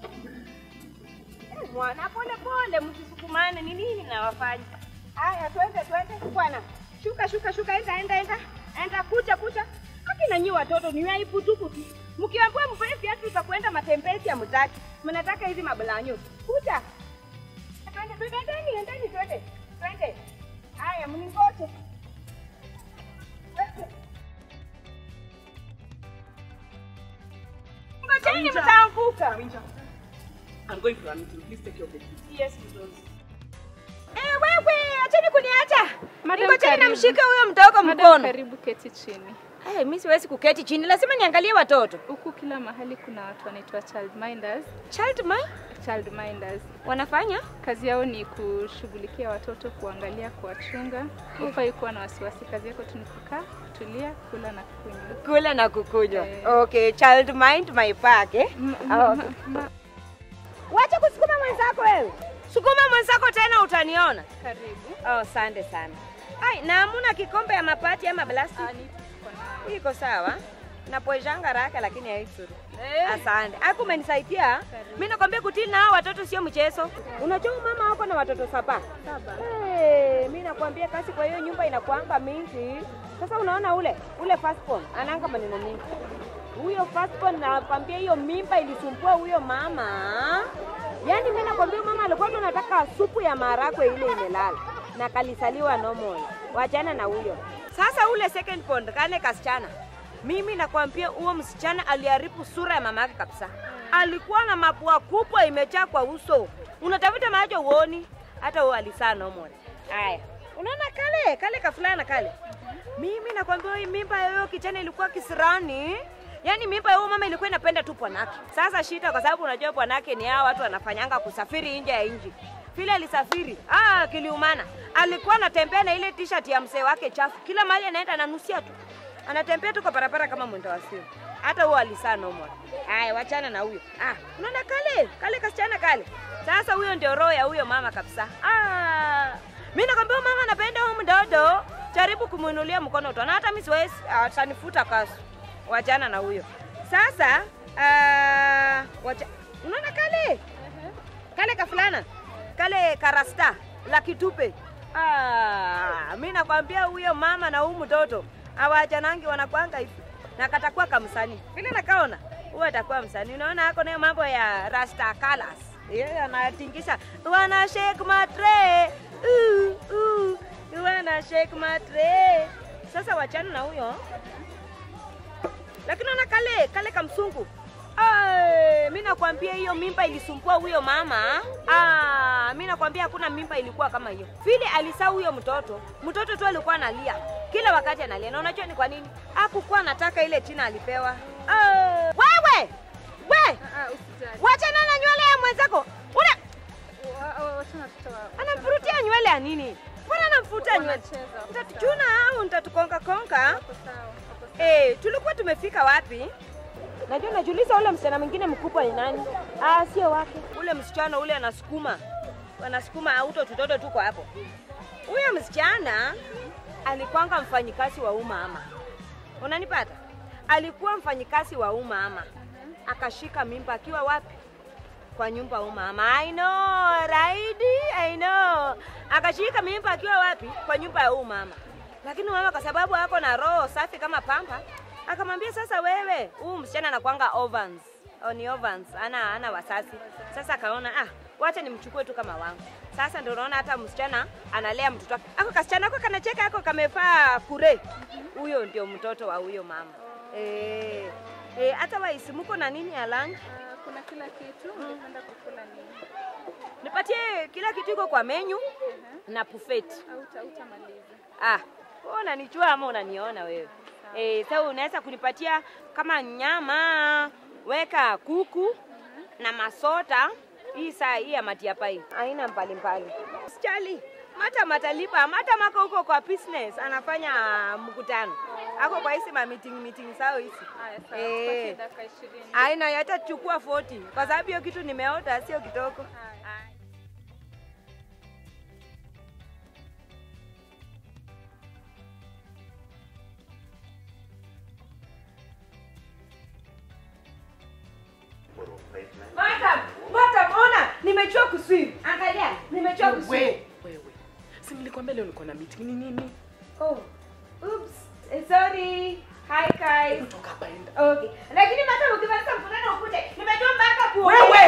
Mwana pole pole, msisukumane. Ni nini nawafanya? Haya, twende twende bwana. Shuka shuka shuka, enda enda enda enda, kucha kucha. Akina nyi watoto ni aibu tupu tu. Mkiambiwa mvae viatu za kwenda matembezi ya mtaki, mnataka hizi mabulanyo. Kucha. Twende twende, endeni endeni, twende twende. Haya, mningoje. Twende. Ngojeni, mtaanguka. I'm going for a meeting. Please take care of the kids. Yes, mzazi. Eh, wewe, acheni kuniacha. Madam, Ngojeni karibu. namshika huyo mdogo Madam, mkono. karibu keti chini. Eh, mimi siwezi kuketi chini, lazima niangalie watoto. Huku kila mahali kuna watu wanaitwa child minders. Child mind Child minders wanafanya? kazi yao ni kushughulikia watoto, kuangalia, kuwachunga. Hufai kuwa na wasiwasi, kazi yako tu ni kukaa, kutulia, kula na kunywa. Kula na kukunywa. Eh. Okay, child mind my pack eh. M- Ah, ma- okay. ma- Wacha kusukuma mwenzako wewe. Sukuma mwenzako tena utaniona. Karibu. Oh, asante sana. Ai, na hamuna kikombe ya mapati ama plastic? Ah, ni tuko nayo. Iko sawa. Napoeshanga raka lakini haisuru. Eh. Asante. Aku umenisaidia. Mimi nakwambia kutili na hao watoto sio mchezo. Unajua mama wako na watoto saba. Saba. Hey, mimi nakwambia kazi kwa hiyo nyumba inakuanga mingi. Sasa unaona ule ule firstborn anaanga maneno mingi. Huyo firstborn nakwambia hiyo mimba ilisumbua huyo mama. Yaani mimi nakwambia huyo mama alikuwa tu anataka supu ya maharagwe ile imelala na kalisaliwa normal. Wachana na huyo. Sasa ule second born kale kasichana. Mimi nakwambia huo msichana aliharibu sura ya mama yake kabisa. Alikuwa na mapua kubwa imejaa kwa uso. Unatafuta macho uoni, hata huo alisaa normal. Haya, unaona kale kale kafulana kale. Mimi nakwambia hii mimba ya huyo kijana ilikuwa kisirani. Yaani mimba ya huyo mama ilikuwa inapenda tu bwanake. Sasa shida kwa sababu unajua bwanake ni hao watu wanafanyanga kusafiri nje ya nchi. Vile alisafiri, ah, kiliumana. Alikuwa anatembea na ile t-shirt ya mzee wake chafu. Kila mahali anaenda ananusia tu. Anatembea tu kwa barabara kama mwendo wa simu. Hata huo alisaa normal. Haya, wachana na huyo. Ah, unaona kale, kale kasichana kale. Sasa huyo ndio roho ya huyo mama kabisa. Ah, mimi nakwambia huyo mama anapenda huyo mdodo. Jaribu kumuinulia mkono utaona hata mimi siwezi atanifuta kasu. Wachana na huyo. Sasa ah, wacha unaona kale? Kale kafulana. Kale karasta la kitupe. Ah, mimi nakwambia huyo mama na huyu mtoto hawachanangi wanakwanga hivi. Na katakuwa kamsanii. Vile nakaona huyo atakuwa msanii. Unaona hako nayo mambo ya rasta colors. Yeye anatingisha wana shake matre. Uh, uh, wana shake matre. Sasa wachana na huyo. Lakini ona kale kale kamsungu. Ay, mi nakwambia hiyo mimba ilisumbua huyo mama. Ah, mi nakwambia hakuna mimba ilikuwa kama hiyo. Vile alisaa huyo mtoto, mtoto tu alikuwa analia kila wakati analia, na unajua ni kwa nini? Hakukuwa anataka ile china alipewa. Ah, wewe we, Ah, usijali. wachana na nywele ya mwenzako. Una Wa- wa- Wachana watoto wa- anamfurutia nywele ya nini? Mbona anamfurutia nywele? Wanacheza, wako Nitatuchuna au nitatukonga konga? Wako sawa, wako sawa. Eh, tulikuwa tumefika wapi? Najua najiuliza ule msichana mwingine mkubwa ni nani? Ah, sio wake. Ule msichana ule anasukuma. Anasukuma auto tutoto tuko hapo. Huyo msichana alikuwanga mfanyikazi wa umma ama. Unanipata? Alikuwa mfanyikazi wa umma ama. Akashika mimba akiwa wapi? Kwa nyumba ya umma ama. I know, Raidi, I know. Akashika mimba akiwa wapi? Kwa nyumba ya umma ama. Lakini mama kwa sababu ako na roho safi kama pamba, akamwambia sasa, wewe huu msichana anakuanga ovans Oh, ni ovans, ana ana wasasi. Sasa akaona ah, wacha nimchukue tu kama wangu. Sasa ndio unaona hata msichana analea mtoto wake. Ako kasichana ako kanacheka ako kamevaa kure. Huyo ndio mtoto wa huyo mama. Eh, eh, hata waisi mko na nini ya lunch? Ah, kuna kila kitu ungependa kukula nini? Nipatie kila kitu iko kwa menyu na buffet. Au uta- utamaliza? Ah, wewe unanijua ama unaniona wewe? Eh, sasa unaweza kunipatia kama nyama, weka kuku na masota. Hii saa hii ya matiapai aina mbalimbali. Sijali. Mata matalipa, mata mako huko kwa business anafanya mkutano. Ako kwa hizi ma meeting meeting sao hizi. Haya, sawa. Eh. Tupatie dakika ishirini. Aina hata chukua 40 kwa sababu hiyo kitu nimeota sio kidogo. Haya. Madam, nimechua kuswim. Angalia, nimechua kuswim. Wewe, wewe. Si nilikwambia leo niko na meeting ni nini? Oh. Oops. Eh, sorry. Hi guys. Toka hapa enda. Okay. Lakini hata ukimaliza mkutano ukute nimejua mpaka kuogelea. Wewe